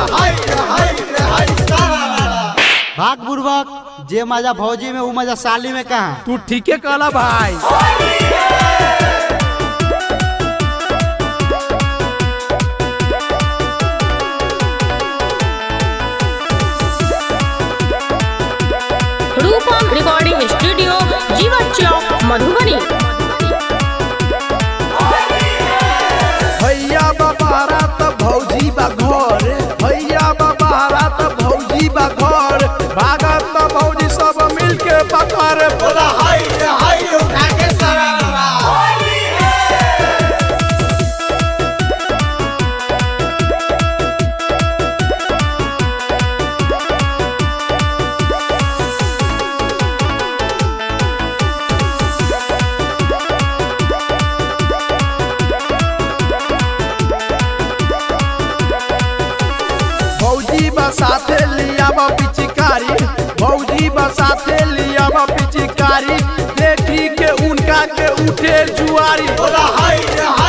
भाग बुर्बक जे मजा भौजी में वो मजा साली में कहा तू ठीके कहला भाई रूपम रिकॉर्डिंग स्टूडियो जीवन चौक मधुबनी भैया बाबारा त भौजी बा घर भैया बाबारा त भौजी बा घर भागत त भौजी सब मिलके पकड़ बोला भौजी बा साथे लिया बा पिचकारी भौजी बा साथे लिया बा पिचकारी देखी के उनका के उठे जुआरी बोला हाय